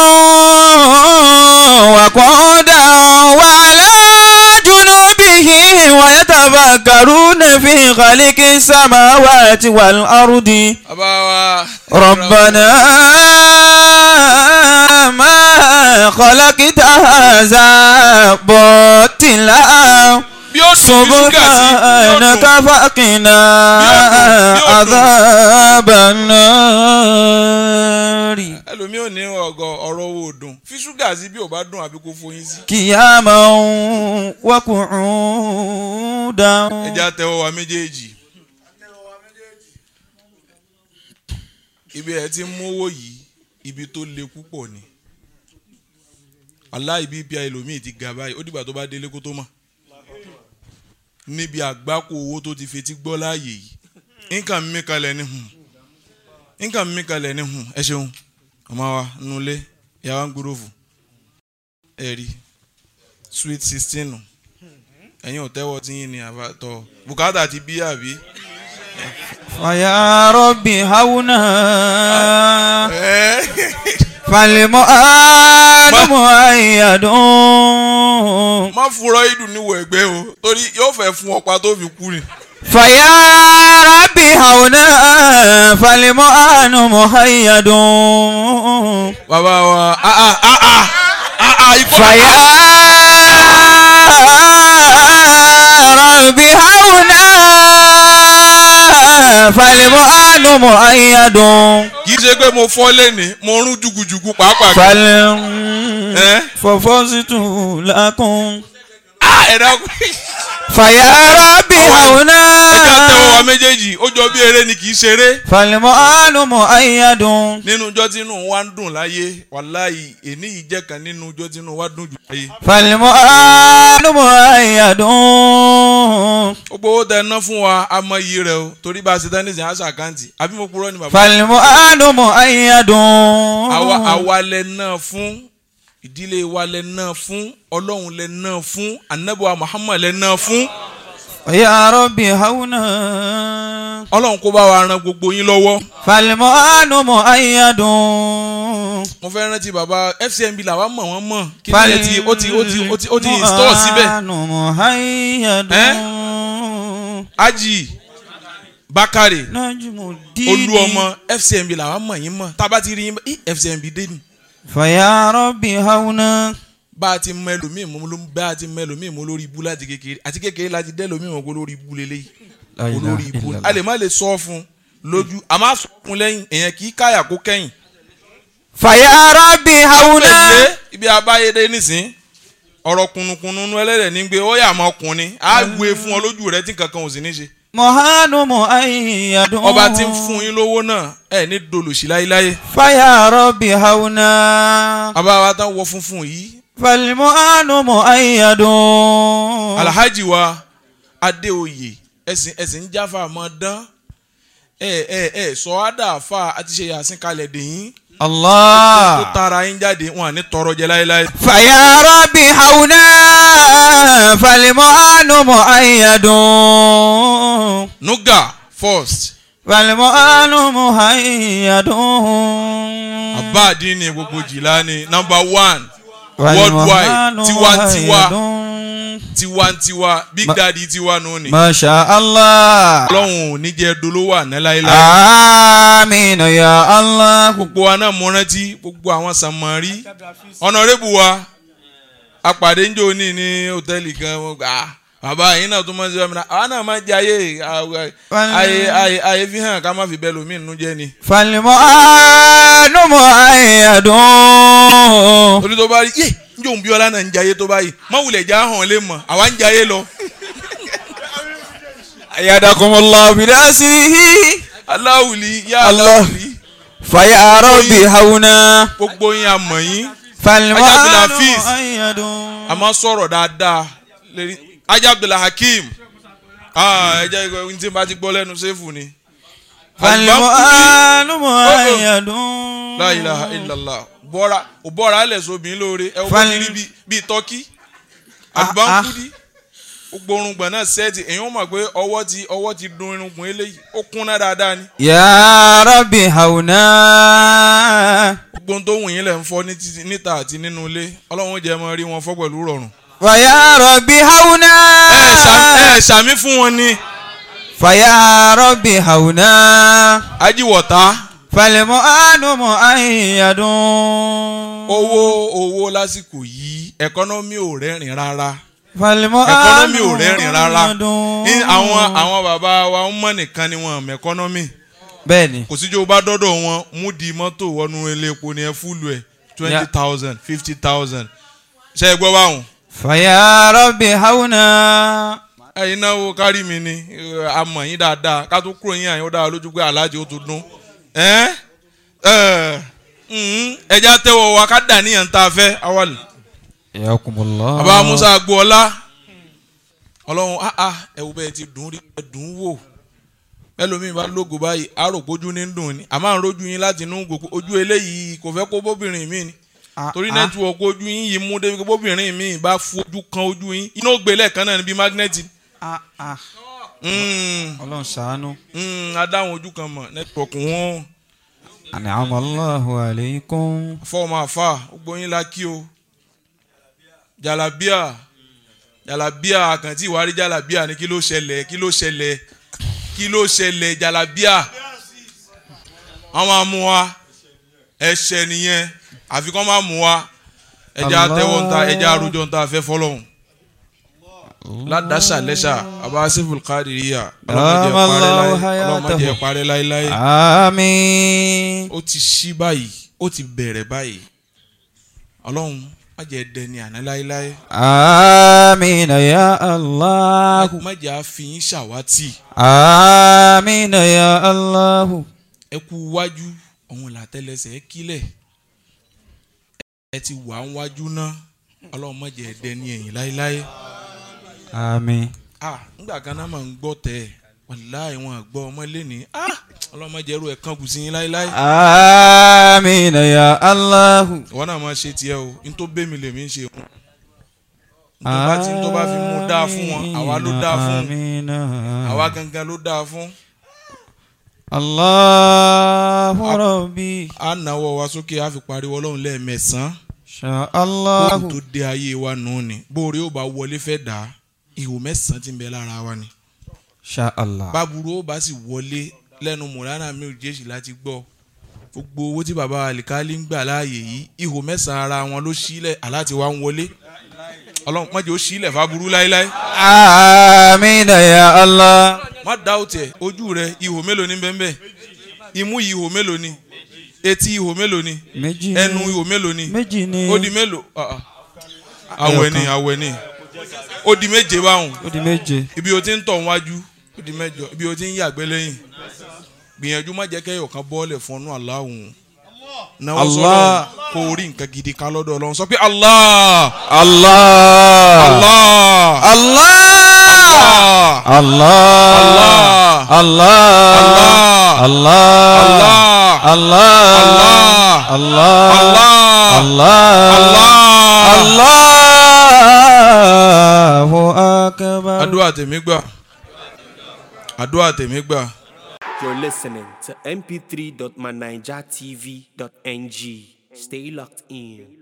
Speaker 3: وقعودا وعلى جنوبهم ويتفكرون في خلق السماوات والأرض
Speaker 2: bàbá wa.
Speaker 3: ربنا ما خلقت هذا باطلا
Speaker 2: bí ó dùn bí ṣúgà sí bí ó
Speaker 3: سبحانك
Speaker 2: dùn
Speaker 3: فقنا عذاب النار
Speaker 2: ẹlòmíì ò ní ọgọ ọ̀rọ̀ owó dùn fi ṣúgà sí bí ò bá dùn àbí kó foyín sí.
Speaker 3: قياما وقعودا
Speaker 2: ẹ jẹ́ á tẹ́wọ́ wa méjèèjì. ibi ẹ ti ń mówó yìí ibi tó le púpọ̀ ni aláì bíbí ẹlòmíì ti ga báyìí ó dìgbà tó bá délé kó tó mọ̀ níbi àgbákò owó tó ti fetí gbọ́ láàyè yìí nǹkan mímí kalẹ̀ ní hùn nǹkan mímí kalẹ̀ ní hùn ẹ ṣeun ọmọ wa nulẹ̀ yàrá ń gbúròfù ẹ rí sweet sixteen nù ẹ̀yin ò tẹ́wọ́ tí yín ni àbátọ̀ bùkátà ti bí àbí.
Speaker 3: فيا ربي هونا فالمؤان مؤيد
Speaker 2: má fúnra ìdùn níwọ̀ ẹ̀gbẹ́ o torí yóò fẹ́ fún ọ̀pá tó fi kú ni.
Speaker 3: فيا ربي هونا فالمؤان مؤيد
Speaker 2: bàbá wa ah ah ah ah ah ah ikọ́
Speaker 3: فيا ربي هونا فالمؤان مؤيد
Speaker 2: kì í ṣe pé mo fọ́ lẹ́ni mo rún jùgùjùgù pàápàá.
Speaker 3: فل
Speaker 2: ẹ
Speaker 3: ففزت لكم
Speaker 2: ah ẹ dákun.
Speaker 3: فيا ربي
Speaker 2: ẹ jẹ́
Speaker 3: هونا
Speaker 2: àtẹ̀wọ́ wa méjèèjì ó jọ bí eré ni kì í ṣeré.
Speaker 3: فالمؤان مؤيد
Speaker 2: nínú ijọ́ tí inú wa ń dùn láyé wàláyé èní yìí jẹ́ kan nínú ijọ́ tí inú wa dùn jù láyé.
Speaker 3: فالمؤان مؤيد
Speaker 2: gbogbo owó tẹ ná fún wa a mọ iye rẹ o torí bá a ṣe tán nísìnyí aṣọ àkáǹtì àbí mo purọ́ ni bàbá.
Speaker 3: فالمؤان مؤيد
Speaker 2: àwa àwa lẹ náà fún ìdílé wa lẹ náà fún ọlọ́run lẹ náà fún anabiwa muhammad lẹ náà fún
Speaker 3: يا ربي هونا
Speaker 2: ọlọ́run kó bá wa ran gbogbo yín lọ́wọ́.
Speaker 3: فالمؤان مؤيد
Speaker 2: mo fẹ́ rántí bàbá fcmb làwa mọ̀ wọ́n mọ̀ kí ni ẹ ti ó ti ó ti ó ti ó ti install síbẹ̀
Speaker 3: فالمؤان مؤيد
Speaker 2: ají bakare
Speaker 3: نجم الدين
Speaker 2: olú ọmọ fcmb làwa mọ̀ yín mọ̀ tá a bá ti rí yín bá- í fcmb dé ni.
Speaker 3: فيا ربي هونا
Speaker 2: bá a ti mọ ẹlòmíì mú ló bá a ti mọ ẹlòmíì mú lórí ibú láti kékeré àti kékeré láti dẹ́ ẹlòmíì mọ̀ kó lórí ibú lélẹ́yìí
Speaker 3: La ilaha
Speaker 2: olórí ibú
Speaker 3: illallah.
Speaker 2: a lè má lè sọ fún un lójú a máa sọ fún un lẹ́yìn èèyàn kì í káyà kó kẹ́yìn.
Speaker 3: فيا ربي هونا
Speaker 2: pèlè ibi abáyédé nísìn ọ̀rọ̀ kùnùkùnù nu ẹlẹ́dẹ̀ ní gbé ó yà mọ́ ọkùnrin á gbé fún ọ lójú rẹ tí kankan ò sì ní ṣe.
Speaker 3: مهان مؤيد
Speaker 2: ọba tí ń fún yín lówó náà ẹ ní dolòṣì láéláé.
Speaker 3: فيا ربي هونا
Speaker 2: bàbá wa tán wọ funfun yìí
Speaker 3: فالمؤان مؤيد
Speaker 2: alhaji wa adéoyè ẹ̀sìn ẹ̀sìn ń jáfa mọ́ dán ẹ ẹ ẹ sọ àdàfà àti ṣe yàsín kalẹ̀ dèyìn tó
Speaker 3: Allah.
Speaker 2: tara yín jáde wọn à ní tọrọ jẹ láéláé.
Speaker 3: فيا ربي هونا فالمؤان مؤيد
Speaker 2: nuga first
Speaker 3: فالمؤان مؤيد
Speaker 2: abáàdì ni gbogbo jìlá ni number one
Speaker 3: والمؤان
Speaker 2: worldwide tiwantiwa
Speaker 3: مؤيد.
Speaker 2: tiwantiwa big
Speaker 3: Ma-
Speaker 2: daddy tiwa nù ni.
Speaker 3: ما شاء الله
Speaker 2: ọlọ́run ò ní jẹ́ dolówó àná láéláé.
Speaker 3: آمين يا الله
Speaker 2: gbogbo wa náà mo rántí gbogbo àwọn sàmárì ọ̀nàrẹ́bù wa apàdé ńjọ ní ní hòtẹ́ẹ̀lì kan wọ́n gbà á bàbá yìí náà tó máa ń ṣe ọmọdé àwọn náà máa ń jẹ ayé ayé ayé ayé fi hàn ká má fi bẹ́ẹ̀ lómi nínú jẹ́ ni.
Speaker 3: فالمؤان مؤيد
Speaker 2: torí tó bá rí yé njó ń bí ọlá náà ń jẹ ayé tó báyìí má wulẹ̀ já hàn lé mọ̀ àwa ń jẹ ayé lọ.
Speaker 3: أيدكم الله بنصره
Speaker 2: aláwùlí yá
Speaker 3: Allah.
Speaker 2: aláwùlí
Speaker 3: فيا ربي هونا
Speaker 2: gbogbo yín àmọ̀ yín
Speaker 3: فالمؤان
Speaker 2: Abdulhafiz.
Speaker 3: مؤيد
Speaker 2: a máa sọ̀rọ̀ dáadáa lérí ajá abdullah hakeem ẹ jẹ́ ìgbà tí n bá ti gbọ́ lẹ́nu sẹ́fù ni.
Speaker 3: فالمؤان مؤيد
Speaker 2: la ilaha illallah bọ́ra ò bọ́ra alẹ̀ sóbìn lóore ẹ wọ́n ti
Speaker 3: Fal-
Speaker 2: rí bí- bíi tọ́kí
Speaker 3: Ah,
Speaker 2: àbánkúdí gbogbo orungbọ̀n náà sẹ́ẹ̀tì èyàn mọ̀ pé ọwọ́ ti ọwọ́ ti dun irungbọ̀n eléyìí ó kúnná dáadáa ni
Speaker 3: يا ربي هونا
Speaker 2: gbogbo ohun tó wù yín lẹ̀ ń fọ́ ní títí- níta àti nínú ilé ọlọ́run ó jẹ́ mọ́ rí wọn fọ́ pẹ̀lú rọrùn.
Speaker 3: فيا ربي هونا
Speaker 2: ẹ ṣà- ẹ ṣàmì fún wọn ni
Speaker 3: فيا ربي هونا
Speaker 2: ajíwọ̀ta
Speaker 3: فالمؤان مؤيد
Speaker 2: owó owó lásìkò yìí ẹkọ́nọ́mì ò rẹ́rìn rárá.
Speaker 3: فالمؤان
Speaker 2: ẹkọnọmì ò rẹ́rìn rárá
Speaker 3: مؤيد.
Speaker 2: ní àwọn àwọn bàbá wa ń mọ̀ nìkan ni wọn mẹ́kọ́nọ́mì
Speaker 3: bẹ́ẹ̀ni
Speaker 2: kò síjó bá dọ́dọ̀ wọn mú di mọ́tò wọnú ilé epo ni ẹ fúlù ẹ̀ twenty thousand fifty thousand ṣe é gbọ́ báwọn.
Speaker 3: فيا ربي هونا
Speaker 2: ẹyin náà wo kárí mi ni eh, a mọ̀ yín dáadáa ká tó kúrò yín àyìn ó dára lójú pé aláàjì ó tó dún ẹ́ ẹ́ mhm, ẹja tẹ́wọ̀ wa ká dà níyàn tá a fẹ́ awàlì.
Speaker 3: ياكم الله
Speaker 2: bàbá musa agboola ọlọ́run ah ah ẹ̀wù bẹ́ẹ̀ ti dùn rí ẹ dùn wò ẹlòmíín bá lógo báyìí àròpójú ní dùn ni àmọ́ à ń rojú yín láti inú gbogbo ojú eléyìí kò fẹ́ kó bóbìnrin mi ni torí nẹ́tíwọ̀kì ojú yín yìí mú débi pé bóbìnrin mi bá fojú kan ojú yín iná ó gbé lẹ́ẹ̀kan náà níbi mágínẹ́ẹ̀tì Mm,
Speaker 3: ọlọ́run ṣàánú.
Speaker 2: mm, adáhùn ojú kan mọ̀ nẹ́tíwọ̀kì wọn
Speaker 3: an'ama Allahu alaykum.
Speaker 2: fọ́ọ̀mù àfà gbogbo yín la kí o jàlábíà jàlábíà àkàntì ìwárí jàlábíà ni kí ló ṣẹlẹ̀ kí ló ṣẹlẹ̀ kí ló ṣẹlẹ̀ jàlábíà wọ́n máa mú wa ẹ̀ṣẹ̀ nìyẹn àfi kọ́ máa mú wa ẹja
Speaker 3: Allah.
Speaker 2: tẹ́wọ́ ń ta ẹja arújọ ń ta fẹ́ fọlọ́hún ládàṣà lẹ́ṣà àbá sífù kárìíyà
Speaker 3: Allahu
Speaker 2: ọlọ́mọdé
Speaker 3: hayatahu.
Speaker 2: parẹ́ láéláé
Speaker 3: àmín.
Speaker 2: ó ti ṣí báyìí ó ti bẹ̀rẹ̀ báyìí ọlọ́run má jẹ́ dẹni àná láéláé
Speaker 3: àmín ya Allah.
Speaker 2: má jẹ́ àfihàn ṣàwátì
Speaker 3: àmín ya Allah.
Speaker 2: ẹ kú wájú ọ̀hún làtẹ́lẹsẹ̀ kílẹ̀ ẹ ti wà ń wájú náà ọlọ́run má jẹ́ dẹni ẹ̀yìn láéláé
Speaker 3: àmín.
Speaker 2: ah nígbà kan náà máa ń gbọ́ tẹ̀ ẹ́ wàláì wọn àgbọ̀ ọmọ lẹ́ni ah ọlọ́run má jẹ́ ẹrú ẹ̀ kán kù sí yín láéláé
Speaker 3: àmín ya Allah.
Speaker 2: ìwọ náà máa ṣe tiẹ̀ o n tó bẹ́ mi lèmi ń ṣe òun n tó bá ti n tó bá fi mú dáa fún wọn àwa ló dáa fún
Speaker 3: àmín.
Speaker 2: àwa gangan ló dáa fún
Speaker 3: Allahu
Speaker 2: A-
Speaker 3: rabbi.
Speaker 2: a náwó wa sókè a fi pariwo ọlọ́run lẹ́ẹ̀mẹsàn-án
Speaker 3: Sha
Speaker 2: kóòtù
Speaker 3: Allah.
Speaker 2: tó dé ayé wa nù ni bóore ó bá wọlé fẹ́ dà á ihò mẹ́sàn-án ti ń bẹ lára wa ni
Speaker 3: Sha Allah.
Speaker 2: báburú ó bá sì wọlé lẹ́nu mùránà mi ò jẹ́sì láti gbọ́ gbogbo owó tí baba alikali ń gbà láàyè yìí ihò mẹ́sàn-án ara wọn ló sílẹ̀ aláti wá ń wọlé ọlọ́run mọ́jọ́ ó sílẹ̀ fáburú láéláé
Speaker 3: àmín ya Allah.
Speaker 2: má dá òtí ẹ̀ ojú rẹ ihò mélòó ní bẹ́ẹ̀ bẹ́ẹ̀ imú yìí ihò mélòó ni etí ihò mélòó ni
Speaker 3: méjì ni
Speaker 2: ẹnu ihò mélòó ni
Speaker 3: méjì ni
Speaker 2: ó di mélòó Ah, ah. àwẹ̀ ni àwẹ̀ ni ó di méje báwọn
Speaker 3: ó di méje.
Speaker 2: ibi o ti ń tọ̀ wájú ó di mẹ́jọ ibi o ti ń yàgbẹ́ lẹ́yìn gbìyànjú má jẹ́ kẹ́yọ̀ kan bọ́ọ̀lẹ̀ fọ́nú aláhùn náwó
Speaker 3: Allah.
Speaker 2: sọ́dọ̀ kó o rí nǹkan gidi ká lọ́dọ̀ ọlọ́run sọ pé Allah
Speaker 3: Allah.
Speaker 2: Allah
Speaker 3: Allah. Allah Allah Allah Allah Allah Allah Allahu akbar.
Speaker 2: àdúrà tèmi gbà àdúrà tèmi gbà.
Speaker 1: You're listening to mp3.manijatv.ng. Stay locked in.